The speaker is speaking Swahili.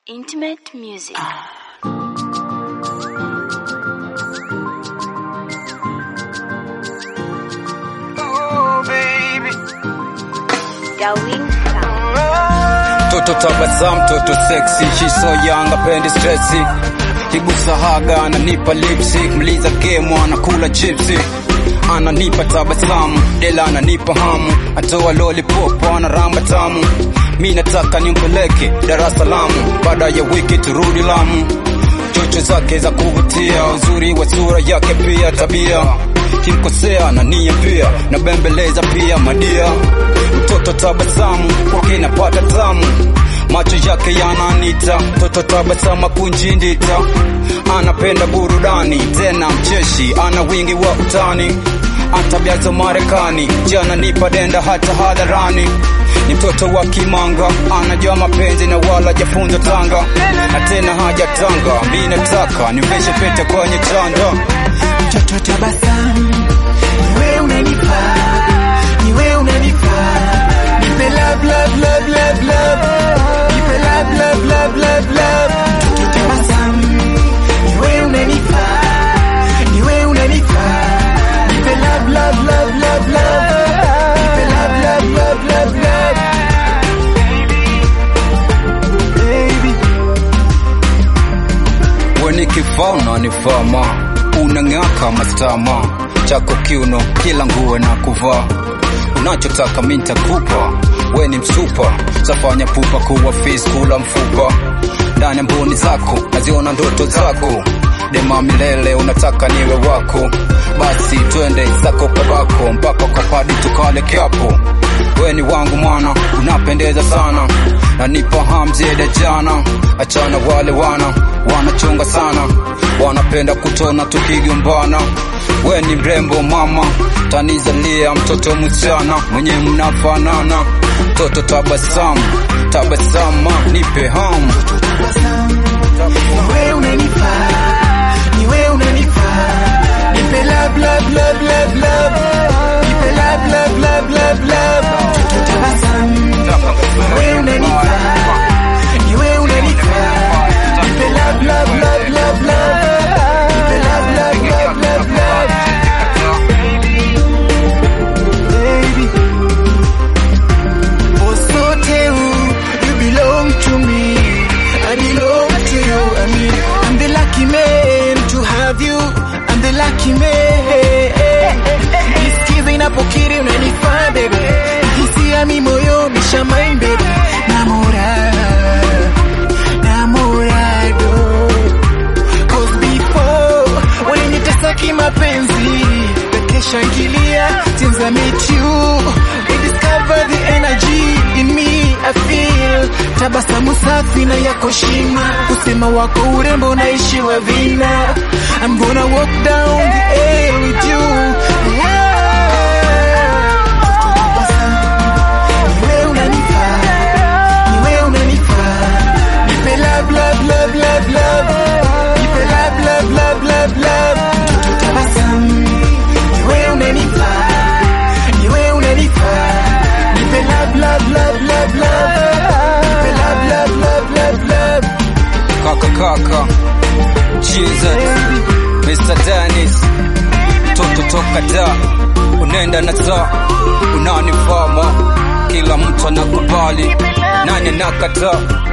Intimate music. Oh, baby. Darwin Sound. Toto tabasamu, toto sexy, she so young, apendi stressi. Kigusa haga, ananipa lipstick, mliza game, anakula chipsi. Ananipa tabasamu, dela ananipa hamu, atoa lollipop, anaramba tamu. Mi nataka nimpeleke Dar es Salaam, baada ya wiki turudi Lamu. Chocho zake za kuvutia, uzuri wa sura yake pia tabia kimkosea na nia pia na bembeleza pia madia mtoto tabasamu kwake napata tamu macho yake yananita mtoto tabasamu kunjindita anapenda burudani tena mcheshi ana wingi wa utani antabia za Marekani jana nipa denda hata hadharani ni mtoto wa kimanga anajua mapenzi na wala jafunza tanga na tena hajatanga mi nataka nimveshe pete kwenye chanda Mtoto tabasamu, niwe unanifaa, niwe unanifaa. Nipe love, love, love, love, love. Nipe love, love, love, love, love. Mtoto tabasamu, niwe unanifaa, niwe unanifaa. Nipe love, love, love, love, love. Nipe love, love, love, love, love. Baby. weni kifaa unanifama unang'aka mastama chako kiuno kila nguo na kuvaa unachotaka mi ntakupa we ni msupa safanya pupa kuwa fis kula mfupa ndani ya mboni zako naziona ndoto zako dema milele unataka niwe wako basi twende zako kabako mpaka kapadi tukale kiapo we ni wangu mwana unapendeza sana na nipa hamziede jana achana wale wana wanachunga sana wanapenda kutona tukigombana we ni mrembo mama tanizalia mtoto msichana mwenye mnafanana mtoto tabasamu tabasama nipe hamu Niwe unanifaa, niwe unanifaa. Nipe love, love, love, love, love. Nipe love, love, love, love, love. Mtoto tabasamu. Niwe unanifaa, niwe unanifaa. Nipe love, love, love, love, love. Nipe love, love, love, love, love. Baby. Osote you belong to me. I belong to you. I mean, I'm the lucky man to have you. I'm the lucky man. Nisikize inapokiri unanifaa baby. Hisia mi moyo mishamain baby. Namora, namorado. Cause before ulinitesa kimapenzi takeshangilia since I met you we discover the energy in me I feel tabasamu safi na yako shima kusema wako urembo naishiwa vina I'm gonna walk down the air with you yeah. Niwe unanifaa, niwe unanifaa. Nipe love, love, love, love, love. Nipe love, love, love, love, love. Mtoto tabasamu. Niwe unanifaa, niwe unanifaa. Nipe love, love, love, love, love. Nipe love, love, love, love, love. kaka kaka Jesus Mr. Dennis toto toka da unaenda na saa unanifama kila mtu anakubali nani anakataa